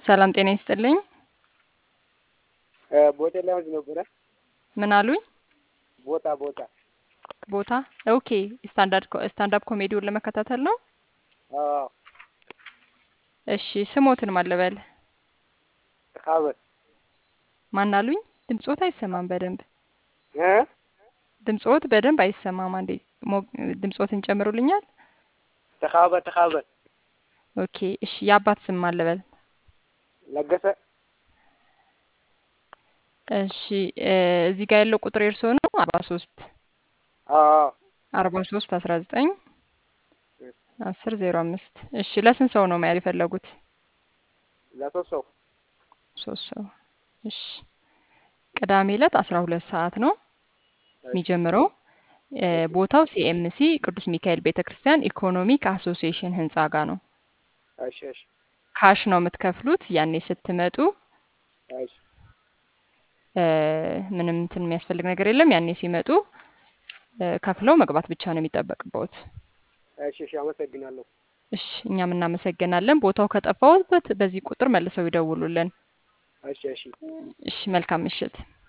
ሰላም ጤና ይስጥልኝ። ቦታ ለያዝ ነበረ። ምን አሉኝ? ቦታ ቦታ ቦታ ኦኬ። ስታንዳርድ ስታንዳፕ ኮሜዲውን ለመከታተል ነው። አዎ እሺ ስሞትን ማለበል ተካበት ማን አሉኝ? ድምጾት አይሰማም በደንብ እ ድምጾት በደንብ አይሰማም። አንዴ ሞ- ድምጾትን ጨምሩልኛል። ተካበት ተካበት ኦኬ እሺ የአባት ስም ማለበል ለገሰ እሺ እ እዚህ ጋር ያለው ቁጥር የእርስዎ ነው? አርባ ሶስት አዎ አርባ ሶስት አስራ ዘጠኝ አስር ዜሮ አምስት እሺ ለስንት ሰው ነው መያዝ የፈለጉት? ለሶስት ሰው ሶስት ሰው እሺ ቅዳሜ ዕለት አስራ ሁለት ሰዓት ነው የሚጀምረው። እ ቦታው ሲኤምሲ ቅዱስ ሚካኤል ቤተ ክርስቲያን ኢኮኖሚክ አሶሲዬሽን ህንፃ ጋር ነው። እሺ እሺ ካሽ ነው የምትከፍሉት። ያኔ ስትመጡ እሺ እ ምንም እንትን የሚያስፈልግ ነገር የለም። ያኔ ሲመጡ እ ከፍለው መግባት ብቻ ነው የሚጠበቅበት። እሺ እሺ አመሰግናለሁ። እሺ እኛም እናመሰግናለን። ቦታው ከጠፋዎት በዚህ ቁጥር መልሰው ይደውሉልን። እሺ እሺ እሺ መልካም ምሽት።